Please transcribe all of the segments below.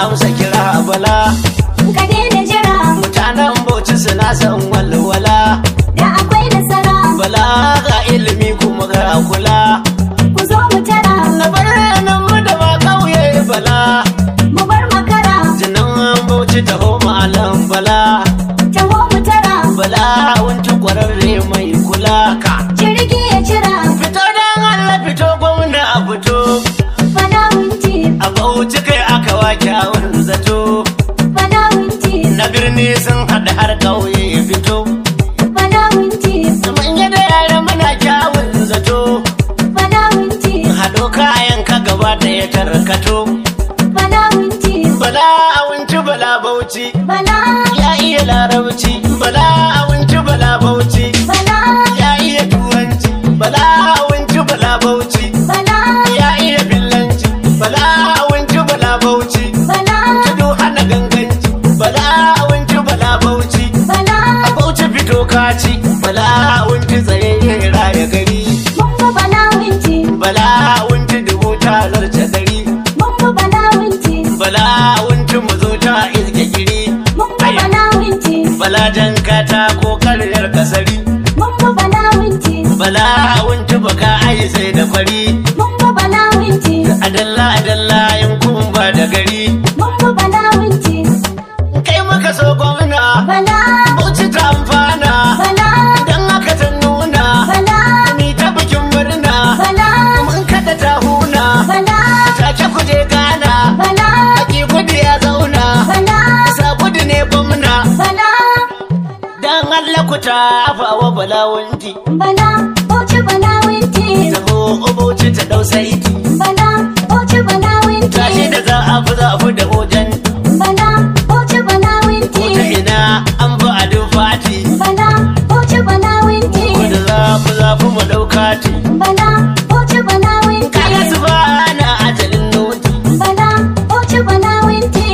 amsa kira bala ka daina jira mutanen bauchi suna son walwala da akwai nasara bala ga ilimi kuma ga kula ku zo mu tara na bar nan mu da ma kauye bala mu bar makara jinan bauchi taho malam bala taho mu tara bala wanci kwararre mai kula ka jirgi ya jira fito dan Allah fito gwamna a fito bala wunti a bauchi kai aka wa kyawun zato bala wunti na birni sun haɗa har ƙauye fito bala wunti manya da yara muna kyawun zato bala wunti haɗo kayan ka gaba ɗaya tarkato bala wunti bala awunci bala bauchi bala ya iya larabci bala awunci bala bauchi bala ya iya turanci bala awunci bala bauchi bala ya iya fillanci bala awunci bala bauchi bala tudu hana ganganci bala awunci bala bauchi bala a bauchi fito kaci bala awunci tsaye raya gari mun bu bala wunti bala awunci dubu ta zarce gari mun bu bala wunti bala awunci mu zo ta iske giri mun bu bala wunti bala jan kata ko karyar kasari mun bu bala wunti bala awunci baka ai sai da kwari mun bu bala wunti adalla adalla yankun ba da gari mun bu bala wunti kai muka so gwamna bala bauchi ta amfana bala dan haka ta nuna bala ni ta bikin murna bala mun kada ta huna bala take kuje gana bala aki gudu ya zauna bala sa gudu ne gwamna bala dan Allah ku ta afawa balawanti bala bauchi bala wunti taho bauchi ta dau saiti bala bauchi bala wunti tashi da za a fi za a fi da ojan bala bauchi bala wunti ko ta ina an fi ado fati bala bauchi bala wunti ko da za a fi za a fi mu daukati bala bauchi bala wunti kaga su ba na ajalin noti bala bauchi bala wunti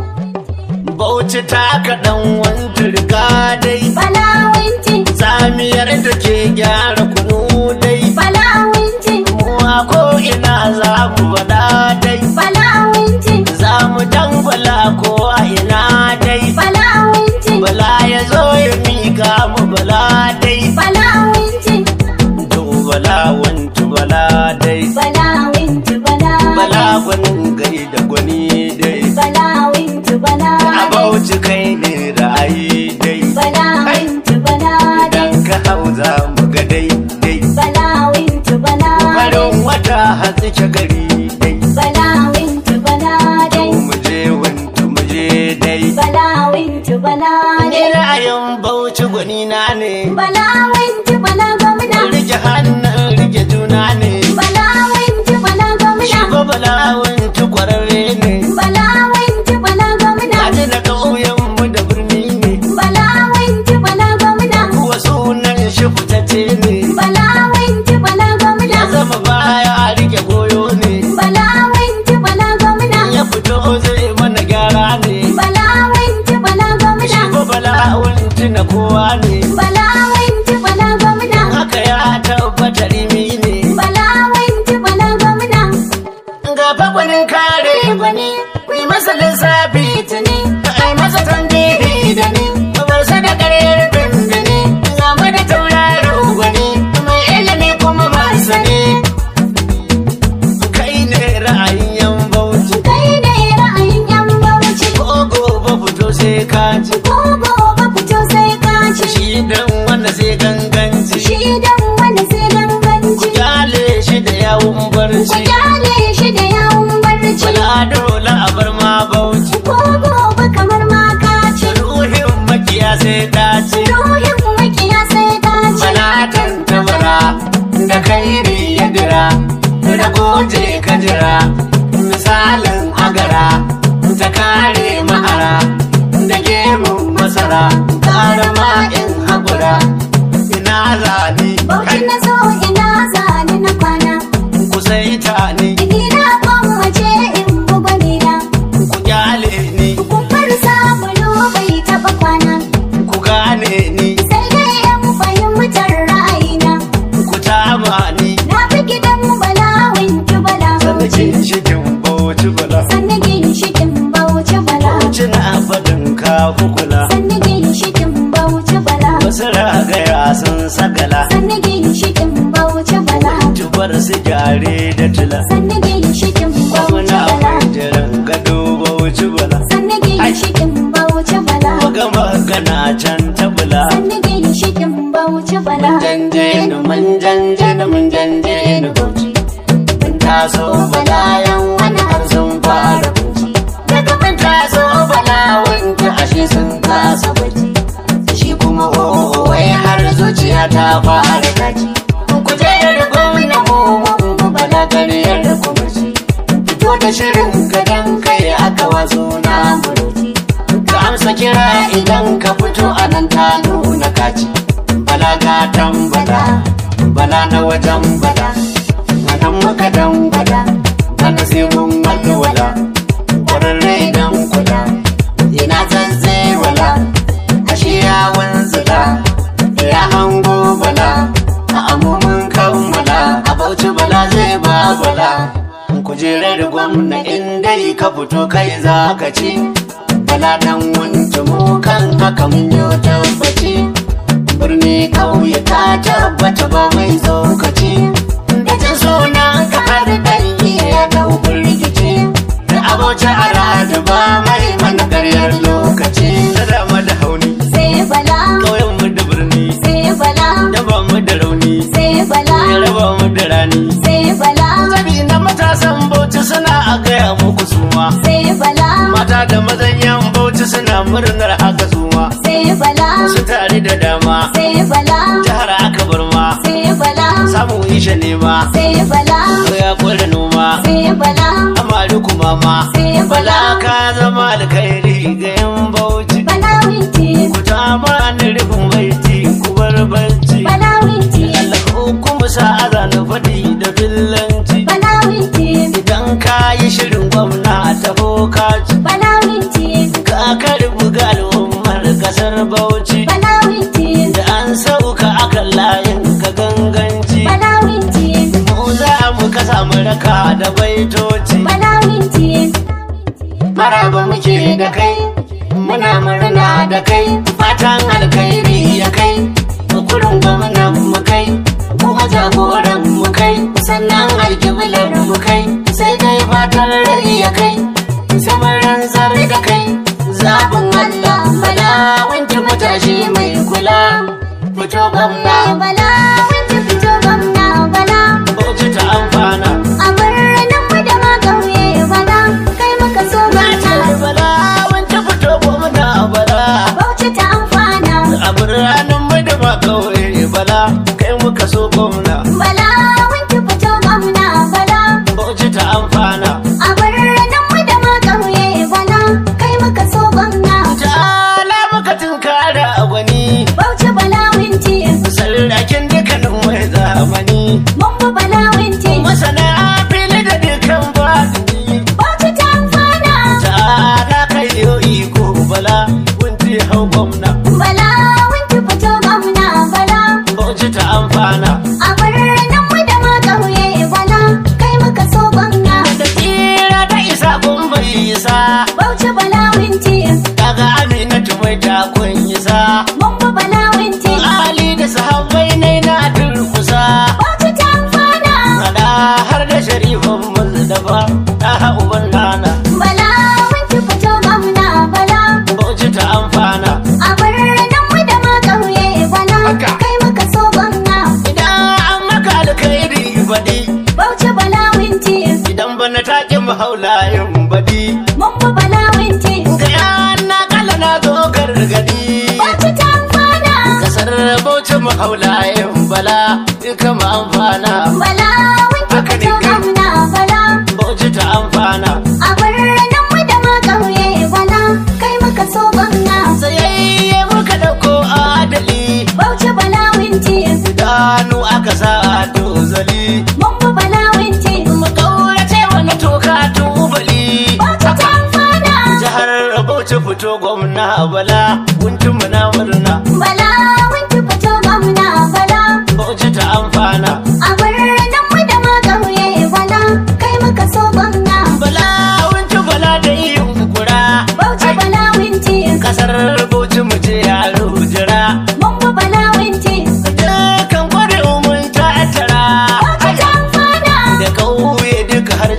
bauchi ta kaɗan wanta riga dai bala wunti samiyar da ke gyara kunu dai bala wunti mu a ko ina za mu faɗa dai bala wunti za mu dangwala ko a ina dai bala wunti bala ya zo ya miƙa mu bala dai bala wunti to bala wantu bala dai bala wunti bala bala gwanin gai da gwani dai bala wunti bala a bauchi kai ne ra'ayi dai bala wunti bala idan ka hau za mu ga dai dai bala wunti bala farin wata hatsike gari dai bala wunti bala to mu je wantu mu je dai bala wunti bala ni ra'ayin bauchi gwani na ne bala wunti bala gwamna rike hannun rike juna ne bala wunti bala gwamna shi ko bala wantu kwararre ne bala wunti bala gwamna Kaji na ƙauyen mu da birni ne bala wunti bala gwamna kuwa sunan shi fitacce ne bala wunti bala gwamna ya zama baya rike goyo ne bala wunti bala gwamna ya fito zai mana gyara ne bala wunti bala gwamna shi ko bala wanci na kowa ne bala wunti bala gwamna haka ya tabbata rimi ne bala wunti bala gwamna ga fakwanin kare gwani ku yi masa lissafi tuni ai masa tambihi da ni bar sa da ƙaryar bindini ga mu da tauraro gwani mai ilimi kuma masani kai ne ra'ayin yan bauchi kai ne ra'ayin yan bauchi ko gobe fito sai ka ci ko gobe fito sai ka ci shi dan wanda sai ganganci shi dan wanda sai ganganci kyale shi da yawun ku barci kyale shi da yawun barci bala dole a bar ma bauchi ko gobe kamar ma ka ci ruhin makiya sai dace ruhin makiya sai ka ci bala tantabara da kairi ya dira da goje ka jira misalin agara ta kare ma'ara da gemun masara kara ma'in haƙura ina zani bauchi na zo ina zani na kwana ku saita ni Ina gwammace in buga nina ku kyale ni Kumbar sabulu bai taɓa kwana ku gane ni Sai dai yan fahimtar ra'ayina ku tama ni Na fi gidan bala wanki bala sannan bauchi cikin bauchi bala Sannan ginshikin bauchi shirin ka kukula sannu ginshikin bauchi bala wasu ragaya sun sagala sannu ginshikin bauchi bala tubar su gyare da tula sannu ginshikin bauchi muna bala jiran gado bauchi bala sannu ginshikin bauchi bala maga magana can tabula sannu ginshikin bauchi bala janje ni mun janje ni mun janje ni bauchi mun taso balayan wani har sun fara bauchi daga mun taso balawan ta ashe sun kasa bauchi shi kuma oh wai har zuciya ta fara kaci ku je da gwamna mu mu bala gariyar da kumurci fito da shirin gadan kai aka wazo na muruci ka amsa kira idan ka fito a nan ta nuna kaci bala gatan bala bala na wajen bala nan muka dan bala bana sai mun walwala ƙwararre dan kula ina zanzai wala ashe ya wanzula ya hango bala a amumin kammala a bauchi bala zai ba bala kujerar gwamna in dai ka fito kai za ka ci bala dan wanke mu kan haka mun yi tabbaci birni kauye ta tabbata ba mai tsokaci da jin suna ka har dan iya dau rikici da abauci a rada ba mai mana karyar lokaci da dama da hauni sai bala ƙauyen mu da birni sai bala da ba mu da rauni sai bala ya raba mu da rani sai bala zabi na matasan bauchi suna a gaya muku suma sai bala mata da mazan yan bauchi suna murnar haka suma sai bala su tare da dama sai bala jihar aka bar ma sai bala samu isha nema sai bala ko ya kware noma sai bala amari kuma ma sai bala bala ka zama alkhairi ga yan bauchi bala winti ku ta ma ni rufin baiti ku bar barci bala winti Allah kuma sa'a na faɗi da billanci bala winti idan ka yi shirin gwamna ta bokaci bala winti ka karbi ga al'ummar kasar bauchi bala winti da an sauka akan layin ka ganganci bala winti mu za mu kasa mu raka da baitoci bala winti maraba muke da kai muna murna da kai fatan alkhairi ya kai kurin gwamnan mu kai kuma jagoran mu kai sannan alkiblar mu kai sai dai fatan rai ya kai samarin zare da kai zaɓin Allah bala wanke matashi mai kula fito gwamna bala winti fito gwamna bala bauchi ta amfana a birnin mu da ma ƙauye bala kai muka so na ce mata bala wanke fito gwamna bala bauchi ta amfana a biranen mai da ba kawai bala kai muka so gwamna bala winti fito gwamna bala bauchi ta amfana a birnin mu da ma ƙauye bala kai muka so gwamna ta'ala muka tunkara a gwani bauchi bala winti sarrakin dukkanin mai zamani mun bi bala winti masana fili da dukkan baɗini bauchi ta amfana ta'ala kai yo iko bala wunti hau gwamna bala winti fito gwamna bala bauchi ta amfana a birnin mu da ma ƙauye bala kai muka so gwamna da tsira da isa kun bai isa bauchi bala winti daga aminatu mai takun isa mun bi bala winti Ali da sahabbai ne na durkusa bauchi ta amfana Sada har da sharifan Muzdaba ta uban nana bala winti fito gwamna bala Bauchi ta amfana a birnin mu da ma ƙauye bala Haka. kai muka so gwamna Idan an maka alkhairi baɗi bauchi bala winti Idan bana take mahaulayin baɗi mun bi bala winti Ga yana kala na zo gargadi bauchi ta amfana Kasar Bauchi mahaulayin bala duka ma amfana bala winti Haka ne fito kai. gwamna bala Bauchi ta amfana a birnin mu da ma ƙauye bala kai muka so gwamna Sayayye muka ɗauko adali bauchi bala winti Idanu aka sa a tozali mun bi bala winti Makaurace wani toka tubali bauchi ta amfana Jihar Bauchi fito gwamna bala Kuntun na murna bala winti fito gwamna bala Bauchi ta amfana a birnin mu da ma ƙauye bala kai muka so gwamna Bala wunci bala da yin kura bauchi bala winti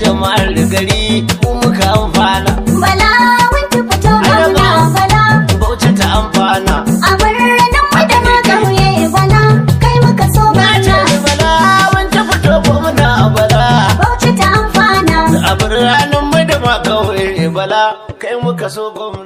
jama'ar gari mu muka amfana Bala wanki fito gwamna bala bauchi ta amfana a birnin mu da ma ƙauye bala kai muka so na ce gwamna bala wance fito gwamna bala Bauchi ta amfana a birnin mu da ma kauye bala kai muka so gwamna